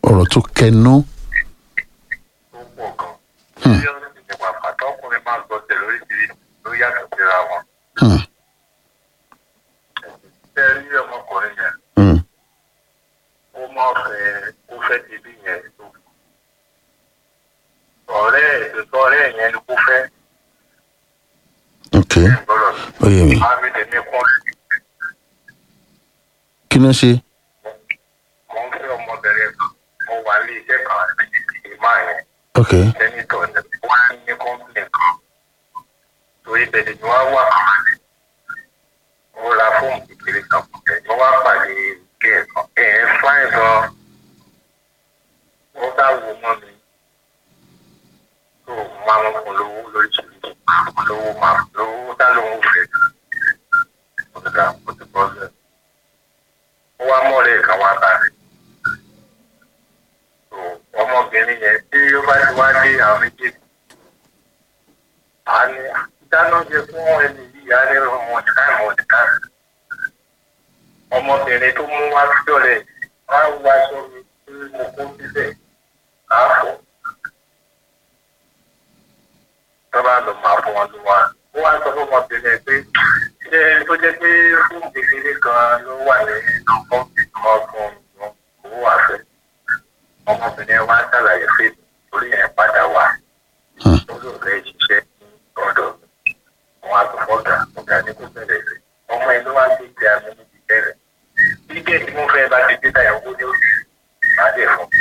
ọ̀rọ̀ tó kẹnu tó pọ̀ gan. tí ó sì ní pàpà tọkùnrin máa gbọ́ tẹ̀ lóríṣiríṣi ló yàtọ̀ síra wọn. Hmm, ṣé ẹ rí ọmọkùnrin yẹn hmm, ó máa fẹ́ ó fẹ́ ti bí yẹn tó. ọ̀rẹ́ ètò ọ̀rẹ́ yẹn ni kó fẹ́ ok gbọ́dọ̀ ó yé mi máa mi tẹ̀mí kún kí ló ṣe mo ń fẹ́ ọmọbìnrin kan mo wà ní iṣẹ́ kan àti máa yẹn ok sẹ́nitọ̀ ní wọ́n á ní kọ́ńpìnì kan torí bẹ̀rẹ̀ ni wọ́n wà kàn ní. mo ra fóònù kékeré kan fún ẹ mo wá pàdé ike ẹ̀kan ẹ̀ ẹ́ fáìn gan. ó bá wo mọ́ mi tó máa ń fún lówó lóríṣiríṣi máa fún lówó máa fún lówó dá lóhùn fẹ́. mo ti dá mo ti bọ́ lẹ̀. ó wá mọ́ọ̀rẹ́ kan wá bá rẹ̀ ọmọbìnrin yẹn tí ó bá ti wá dé àwọn méjèèjì a ní dáná jẹ fún ẹni yìí a ní ọmọ ọ̀dìkà ìmọ̀ ọ̀dìkà ọmọbìnrin tó mú wá sí ọ̀rẹ́ wá wá aṣọ mi tí mo kó síbẹ̀ àáfọ̀ tọ́ba lọ máa fún wọn ló wá ó wá sọ fún ọmọbìnrin yẹn pé ṣé tó jẹ́ pé fún kékeré kan ló wà nínú kọ́ńtì kan fún owó àfẹ́ ọmọbìnrin wa ṣàlàyé pé orí ẹ̀ padà wá olùfẹ́ ṣiṣẹ́ ní ọ̀dọ̀ wọn àtúfọ́gà ọ̀gá ní kò bẹ̀rẹ̀ rẹ̀ ọmọ inú wa ti di àmì níbi bẹ̀rẹ̀ gbígbé tí mo fẹ́ bá ti dé tàyà owó ní oṣù máa dẹ̀ fún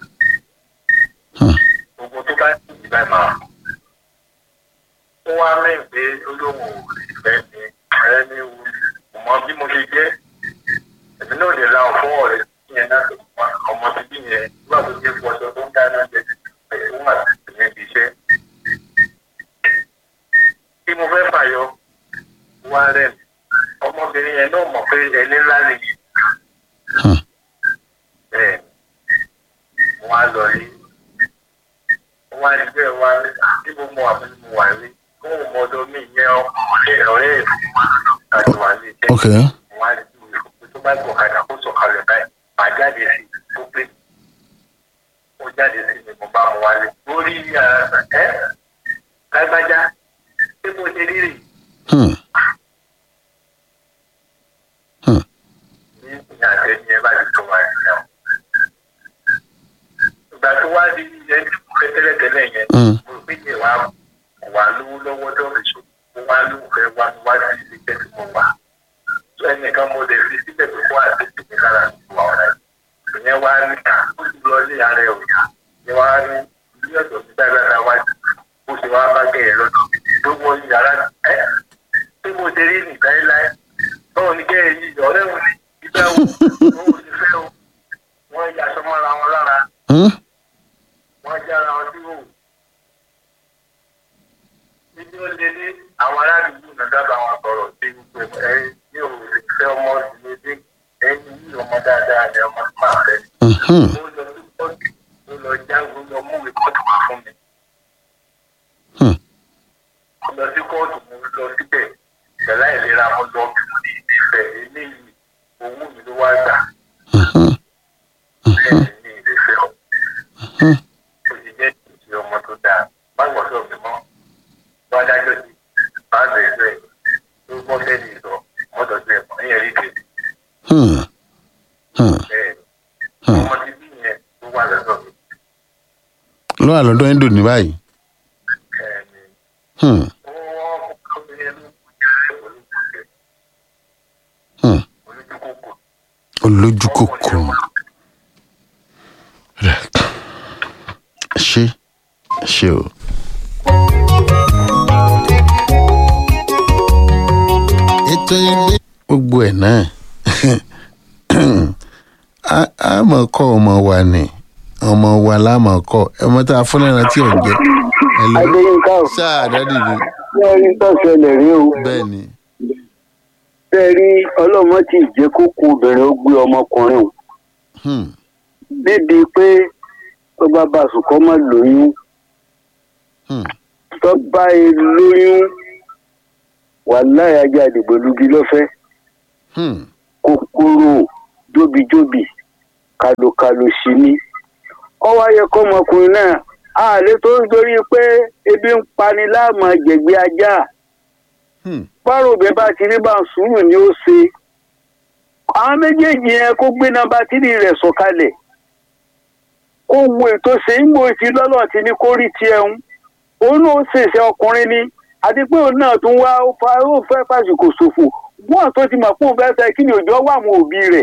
gbogbo tó bá ti di báyìí máa fún ó wá mẹ́rin pé olóhùn ìfẹ́ ni ẹni wù mọ́ bí mo ṣe jẹ́ èmi náà lè la ọ̀fọ́ ọ̀rẹ́ yẹn náà tó wá ọmọ bíbí yẹn nígbà tó dé fọṣọ tó ń dáná jẹ ẹ̀ ń wà níbi iṣẹ́. tí mo fẹ́ fàyọ wá rẹ̀ ọmọbìnrin yẹn náà mọ̀ pé ẹni ńlá lè yí. bẹ́ẹ̀ wọ́n á lọ rí wọ́n á rí bẹ́ẹ̀ wá rí bí mo mọ àbí mo wà rí kó o mọ ọdọ mi yẹn ọ̀rẹ́ ọ̀rẹ́ ìfowópamọ́ àti wà ní iṣẹ́ ok wọ́n á rí bí tó bá gbọ̀kadà kó sọ̀kalẹ̀ báyìí máa jáde sí i tó pé ó jáde sí mi mo bá mu wálé lórí ẹ lágbájá ṣé mo ṣe rírì hmm, hmm, ní ìyá àtẹni ẹ bá ti tó wá sí ọ. ìgbà tó wá di ẹni tó fẹ́ tẹ́lẹ̀tẹ́lẹ̀ yẹn hmm, mo rò pé yẹ wá wà lówó lọ́wọ́ dọ́ọ̀rẹ́ ṣò mo wá lówó fẹ́ wá mi wá sí ilé iṣẹ́ tí mo wà. tó ẹnìkan mo lè fi síbẹ̀ tó kó àti tèmi lára ìwà ọ̀rẹ́ ìyẹn wá ní ká ó sì lọ ilé ara ẹ̀ òyà ni wá ní ilé ọ̀dọ̀ mi dáadáa wá sí bó ṣe wá bá gẹ̀ẹ́ lọ́dọ̀ mi tó wọ yàrá ẹ́ tí mo ṣe rí nìkan ẹ̀ láyé báwo ni gẹ̀ẹ́ yìí ọ̀rẹ́ òun ni ìgbà wo òun ò sì fẹ́ o wọ́n ya aṣọ mọ́ra wọn lára hmm, wọ́n jára wọn sí òun níbi ó lé ní àwọn aládùúgbò náà dábàá wọn sọ̀rọ̀ sí gbogbo ẹ̀ ní òun lè fẹ́ ọmọ ìdílé ẹni yìí ọmọ dáadáa ni ọmọ tó máa fẹ́ mhm, ó lọ sí kóòtù ó lọ jáwé lọ mú rìpọ́tù wá fún mi. hmm, mo lọ sí kóòtù mo lọ síbẹ̀ ìṣẹ̀lá ìlera mo lọ bí mo ní ìfẹ́ eléyìí owó mi ló wá gbà mhm, bẹ́ẹ̀ ní ìrẹsẹ̀ ọ̀. mhm. ó ti jẹ́ ìṣe ọmọ tó dáa má gbọ́dọ̀ mi mọ́ bá dájọ́ sí bá bẹ̀rẹ̀ rẹ̀ tó gbọ́ sẹ́ni ìsọ mọ́tò sí ẹ̀kọ́ ní ẹ̀rí kejì Hmm, hmm, bẹ́ẹ̀ hmm. ọmọ ti bí yẹn tó wà lọ́dọ̀ mi ló wà lọ́dọ̀ ẹ̀ ń dò ní báyìí bẹ́ẹ̀ ni Hmm, ó wọ́n kọ́ mi ẹnu kújẹ́ olùkújẹ́ hmm. olùdókòkò olójú kòkòrò rẹ̀ ṣe ṣe o. ètò ìgbé gbogbo ẹ̀ náà a- a mọ̀ kọ́ ọmọ wa ni ọmọ wa lámọ̀ kọ́ ọmọ tá a fún lẹ́ran tí ò ń jẹ Hello? adéyínká ò sáà dádì mi fẹ́ rí tó ṣẹlẹ̀ rí o bẹ́ẹ̀ ni fẹ́ rí ọlọ́mọ tí ìjẹ́ kókó obìnrin ó gbé ọmọkùnrin o Hmm, níbi pé tó bá bá sùn kọ́ mọ́ lóyún hmm, tó bá e lóyún wàláhì ajá àdìgbòlugi lọ́fẹ́ hmm, kòkòrò jóbijóbi kàlòkàlò sí ni ọwọ́ ayẹ kọ́ ọmọkùnrin náà àlè tó ń torí pé ebi ń pani láàmú jẹ̀gbẹ́ ajá Hmm. bárò bẹ́ẹ̀ bá ti rí bá ń sùúrù ni ó ṣe àwọn méjèèjì yẹn kó gbé nọ́mbà tírì rẹ̀ sọ̀kalẹ̀ kó wo ètò ṣe ń gbò tí lọ́lọ́ ti ní kó rí tiẹ̀ ń òun náà ó ṣèṣe ọkùnrin ni àti pé òun náà tún wá ó fa ó fẹ́ fàṣìkò ṣòfò wọ́n tó ti mọ̀ pé òun fẹ́ fẹ́ kí ni òjò wà àwọn òbí rẹ̀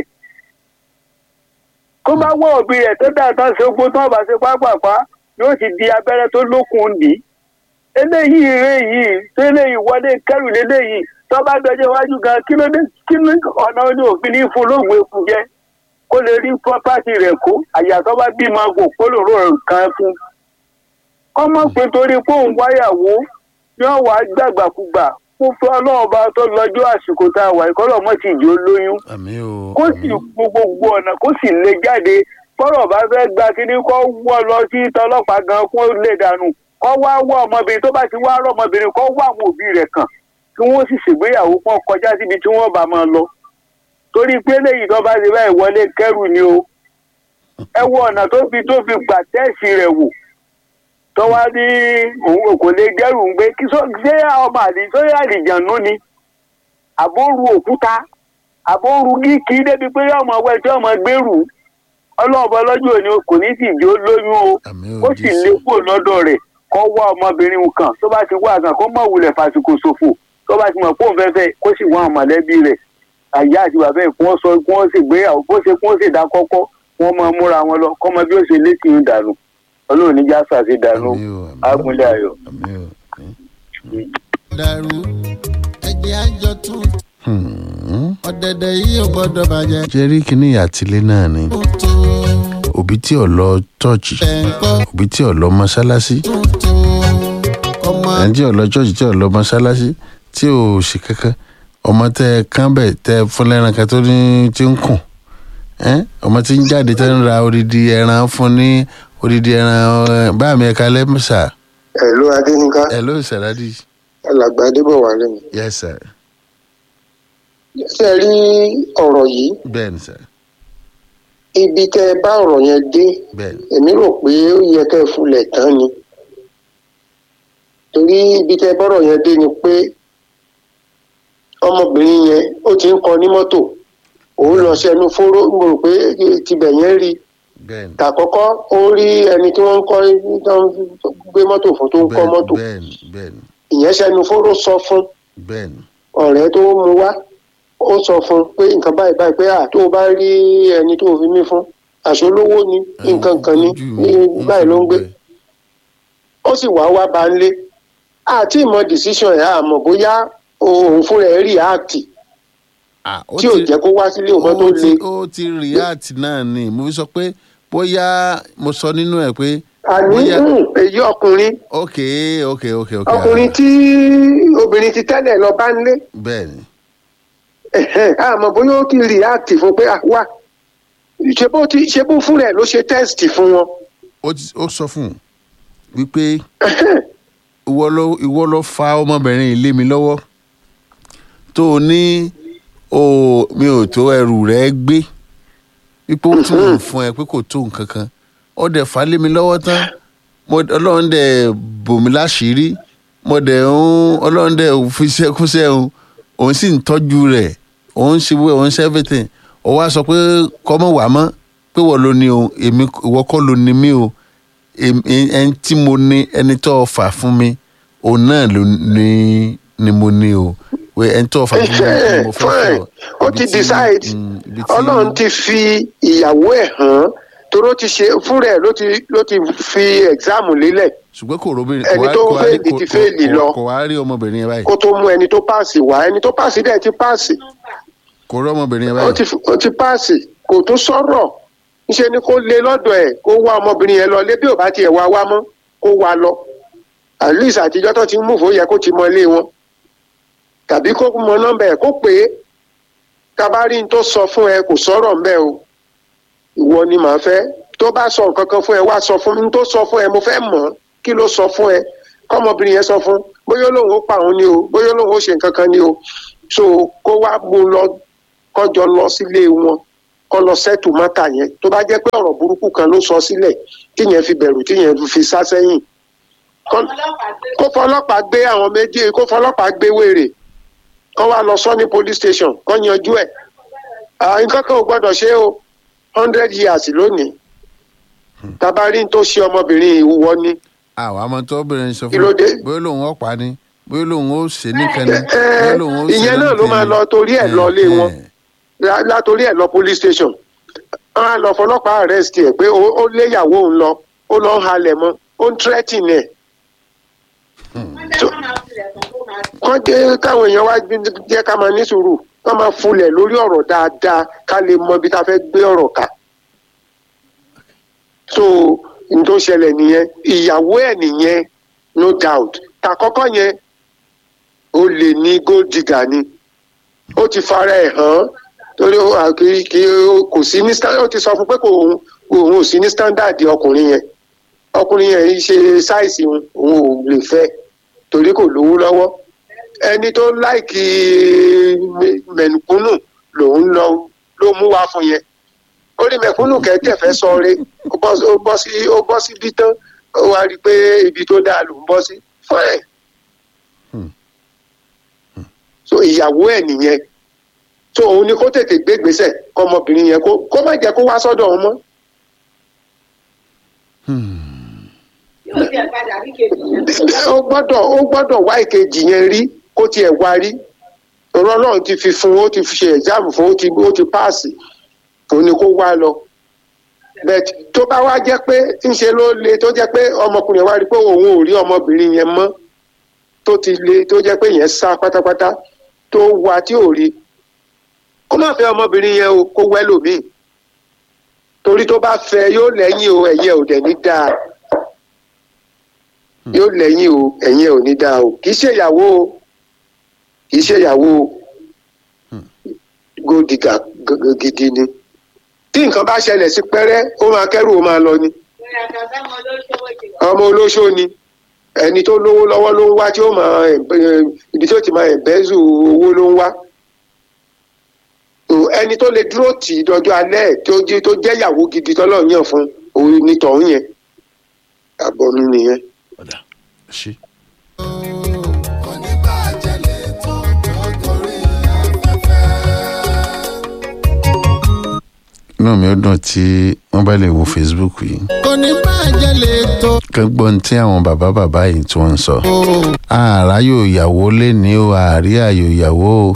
kó bá wọ́ òbí rẹ̀ tó dáa tán ṣe gbó tán bá ṣe pápápá yóò ti di abẹ́rẹ́ tó lókun dì í eléyìí eré yìí tó eléyìí wọlé kẹrù léléyìí tó bá dọjọ́ iwájú gan kí ló dé kí ló ọ̀nà oní òfin ní fún lóògùn eku jẹ kó lè rí pọ́pátì rẹ̀ kó àyà tó bá bímọ kò kó lòrò kan fún ọmọ pé torí pé òun wáyàwó yóò wá gbàgbàkúgbà fún fún ọlọ́run bá tó lọ́jọ́ àsìkò tá a wà ìkọ́lọ̀ mọ́ ti jò lóyún àmì o kó sì wo gbogbo ọ̀nà kó sì lè jáde fọ́rọ̀ bá fẹ́ gba kíní kó wọ́ lọ sí tọlọ́pàá gan kó lè dànù kó wá wọ́ ọmọbìnrin tó bá ti wá rọ́ ọmọbìnrin kó wá àwọn òbí rẹ̀ kàn kí wọ́n sì ṣègbéyàwó pọ́n kọjá síbi tí wọ́n bá máa lọ torí pé léyìí tó bá ti báyìí wọlé kẹrù ni o ẹ wo ọ̀nà tó fi tó fi gbà tẹ́ẹ̀sì rẹ̀ wò tó wá ní òun kò lè gẹ́rù ń gbé kí sọ- ṣé ọmọ àlè sóyè àlìjànú ni àbóru òkúta àbóru kíkì débi pé ọmọ ọwọ́ tí ọmọ gbèrú ọlọ́ọ̀bọ lọ́jọ́ òní kò ní sì jó lóyún o àmì o ó sì lé kúrò lọ́dọ̀ rẹ̀ kó wá ọmọbìnrin kan tó bá ti wá kan kó mọ̀ wulẹ̀ fàsìkò ṣòfò tó bá ti mọ̀ pé òun fẹ́ fẹ́ kó sì wọ́n àwọn mọ̀lẹ́bí rẹ̀ àyà àti bàbá ẹ̀ kí wọ́n sọ kí wọ́n sì gbéyàwó bó ṣe kí wọ́n sì dá kọ́kọ́ wọ́n máa múra wọn lọ kọ́mọ bí ó ṣe létí ń dànù ọlọ́run níjà sàṣẹ dànù àmì o àmì o ágúnlẹ̀ ayọ̀. àmì o. dàrú ẹjẹ àjọ tún Hmm. ọ̀dẹ̀dẹ̀ yìí ò gbọ́dọ̀ bàjẹ́ ṣe rí kíní àtìlé náà ni tuntun òbí tí ò lọ chọ́ọ̀chì ẹ̀ńkọ́ òbí tí ò lọ mọ́ṣáláṣí tuntun ọmọ ẹni tí ò lọ chọ́ọ̀chì tí ò lọ mọ́ṣáláṣí tí ò ṣe kankan ọmọ tẹ ẹ kán bẹ̀ tẹ ẹ fún lẹ́ran kan tó ní tí ń kùn ẹ́n? ọmọ tí ń jáde tẹ́ ń ra odidi ẹran fún ní odidi ẹran ẹ, bá mi ẹ̀ka lẹ́mùsà ẹ̀lú adéníká ẹ̀ ló ṣàládì alàgbà adébọ̀wá lẹ́nu. yes sir ṣe rí ọ̀rọ̀ yìí bẹ́ẹ̀ ni sir ibi tẹ́ ẹ bá ọ̀rọ̀ yẹn dé bẹ́ẹ̀ ni èmi rò pé ó yẹ kẹ́ ẹ fulẹ̀ tán ni torí ibi tẹ́ ẹ bọ́rọ̀ yẹn dé ni pé ọmọbìnrin yẹn ó ti ń kọ ní mọ́tò òun lọ sẹ́nu fóró mo rò pé tibẹ̀ yẹn rí bẹ́ẹ̀ ni tàkọ́kọ́ ó rí ẹni tí wọ́n ń kọ́ tó ń gbé mọ́tò fún tó ń kọ́ mọ́tò bẹ́ẹ̀ ni bẹ́ẹ̀ ni ìyẹn sẹ́nu fóró sọ fún bẹ́ẹ̀ ni ọ̀rẹ́ tó mú wá ó sọ fún un pé nǹkan báyìí báyìí pé à tó o bá rí ẹni tó o fi mí fún àṣolówó ni nǹkan kan ni ojú ní mi, ń báyìí ló ń fi gbé gbogbo ẹ̀. ó sì wá wá bá ń lé àti ìmọ̀ decision ẹ̀ àmọ̀ bóyá òun fúnra ẹ̀ react Ah, ó tí ò ti- jẹ́ kó wá sílé òun tó ó le ti ó ti react náà ni mo fi sọ pé bóyá mo sọ nínú ẹ pé àní bóyá mm, èyí ọkùnrin ok ok ok ok ọkùnrin tí obìnrin ti tẹ́lẹ̀ lọ bá ń lé bẹ́ẹ̀ ni ẹ̀hẹ́n, àmọ́ bóyá ó ti react fún pé à wá ṣe bó ti ṣe bó fúnra ẹ̀ ló ṣe test fún wọn ó ti ó sọ fún un wípé ìwọ ló ìwọ ló fa ọmọbìnrin ilé mi lọ́wọ́ tó o ní o mi ò tó ẹrù rẹ gbé wípé ó tún ń fún ẹ pé kò tó nǹkan kan ó dẹ̀ fà á lé mi lọ́wọ́ tán mo ọlọ́run dẹ̀ bò mí láṣìírí mo dẹ̀ ń ọlọ́run dẹ̀ fi ṣẹ́kúṣẹ́ òun òun sì ń tọ́jú rẹ̀ òun ṣe wẹ́ òun ṣe everything ó wá sọ pé kọ́mọ wà mọ́ pé wọ́n ló ní o èmi ìwọ kọ́ ló ní mí o Èm- ẹ- ẹni tí mo ní ẹni tó fà fún mi òun náà ló ní ni mo ní o wẹ ẹni tó fà fún mi ni mo fẹ́ fine fọ ó Ibi ti tí- decide mm, ibi tí- ọlọ́run ti fi ìyàwó ẹ̀ hàn toró ti ṣe fúnra ẹ̀ ló ti ló ti fi exam lélẹ̀ ṣùgbọ́n kò róbìnrin ẹni kò wá- tó kò wá fail rí- kò- ti kò- fail kò- lọ. kò wá rí ọmọbìnrin yẹn báyìí kó tó mú ẹni tó páàsì wá ẹni tó páàsì dẹ̀ ti páàsì kò rí ọmọbìnrin yẹn ó ti báyìí ó ti páàsì kò tó sọ̀rọ̀ níṣẹ́ ni kó lé lọ́dọ̀ ẹ̀ kó wá ọmọbìnrin yẹn lọ lé bí ò bá tiẹ̀ wá wá mọ́ kó wá lọ at least àtijọ́ tó ti ń múfò yẹ kó ti mọ ilé wọn tàbí kó mọ nọ́mbà ẹ̀ kó pè é tabari n tó sọ fún ẹ kò sọ̀rọ̀ ń bẹ́ o ìwọ ni màá fẹ́ tó bá sọ nǹkan kan fún ẹ wá sọ fún mi n tó sọ fún ẹ mo fẹ́ mọ̀ ọ́ kí ló sọ fún ẹ kọ́mọbìnrin yẹn sọ fún bóyá lòun ó pa òun ni o bóyá lòun ó ṣe nǹkan kan ni o so kó wá mú un lọ kọjọ lọ sílé wọn kọ́ lọ sẹ́tù mọ́tà yẹn tó bá jẹ́ pé ọ̀rọ̀ burúkú kan ló sọ sílẹ̀ tíyẹn fi bẹ̀rù tíyẹn fi sá sẹ́yìn Kọ́- kó fọlọ́pàá gbé àwọn méjì kó fọlọ́pàá gbé wèrè kọ́ wá lọ sọ ní police station kọ́ yanjú ẹ̀ Ah, nǹkan kan ò gbọ́dọ̀ ṣe o hundred years lónìí tabarí tó ṣe ọmọbìnrin ìwọ ni àwọn àmọ́ tó bẹ̀rẹ̀ sọ Kí fún ló dé? bóyá lòun ọ̀pá ni bóyá lòun ó ṣe nìkan ni Ẹ, bóyá lòun ó ṣe ìyẹn náà ló lóńtẹ̀ máa ni. lọ torí ẹ̀ lọ lé wọn. Ẹ, lá- látòrí ẹ̀ lọ police station wọn á lọ fọlọ́pàá arrest ẹ̀ pé ó ó léyàwó òun lọ ó lọ ń halẹ̀ mọ́ ó ń threaten ẹ̀ kọ́ jẹ́ káwọn èèyàn wá gbé- jẹ́ ká máa ní sùúrù ká máa fulẹ̀ lórí ọ̀rọ̀ dáadáa ká lè mọ ibi tá a fẹ́ gbé ọ̀rọ̀ ká. so n tó ṣẹlẹ̀ nìyẹn ìyàwó ẹ̀ nìyẹn no doubt tàkọ́kọ́ yẹn ó lè ní gold digger ni ó ti fara ẹ̀ hàn torí ó- à, kì í- kì í- kò sí ní sta- ó ti sọ fún pé kò òun òun ò sí ní standard ọkùnrin yẹn ọkùnrin yẹn ṣe sáìsì òun òun ò lè fẹ́ torí kò lówó lọ́wọ́ ẹni tó láìkì mẹ- mẹ̀kúnnù lòun lọ ló mú wá fún yẹn ó ní mẹ̀kúnnù kẹ́tẹ̀ fẹ́ sọre ó bọ́ sí- ó bọ́ sí ó bọ́ sí bí tán ó wá rí i pé ibi tó dáa ló ń bọ́ sí fine so ìyàwó ẹ̀ nìyẹn so òun ni kó tètè gbé gbèsè kọmọbìnrin yẹn kó kó má jẹ́ kó wá sọ́dọ̀ òun mọ́ ó gbọ́dọ̀ ó gbọ́dọ̀ wá ìkejì yẹn rí kó tiẹ̀ wá rí ọ̀rọ̀ Ọlọ́run ti fi fún un ó ti fi ṣe ẹ̀jáàmù fún un ó ti ó ti páàsì òun ni kó wá lọ bẹ́ẹ̀ tó bá wá jẹ́ pé ńṣe ló le tó jẹ́ pé ọmọkùnrin yẹn wá rí pé òun ò rí ọmọbìnrin yẹn mọ́ tó ti le tó jẹ́ pé yẹn sá pátápátá tó wá tí ò rí kó má fẹ́ ọmọbìnrin yẹn o kó wẹ́ lòmíì torí tó bá fẹ́ yóò lẹ́yìn o ẹ̀yẹ ò dẹ̀ ní dáa yóò lẹ́yìn o ẹ̀yìn ẹ̀ ò ní dáa o kì í ṣe ìyàwó o kì í ṣe ìyàwó o gòdìgà gidi ni tí nǹkan bá ṣẹlẹ̀ sí pẹ́rẹ́ ó máa kẹ́rù ó máa lọ ni ọmọ olóṣó ni ẹni tó lówó lọ́wọ́ ló ń wá tí ó máa ẹ̀- ibi tí ó ti máa ẹ̀bẹ́zù owó ló ń wá o, ẹni tó lè dúró tì í dọjọ́ alẹ́ ẹ̀ tó jẹ́ tó jẹ́ ìyàwó gidi tọ́lọ́ yàn fún òun ní tọ̀hún yẹn àbọ̀ mi nìyẹn. ọ̀dà ṣe. oníbàjẹ́ lè tó tó gorí afẹ́fẹ́. inú mi ó dùn tí wọ́n bá lè wo facebook yìí oníbàjẹ́ lè tó kán gbọ́ ní tí àwọn bàbá bàbá yìí tí wọ́n ń sọ. ààrá yóò yàwó lé ní o àárí àyò ìyàwó o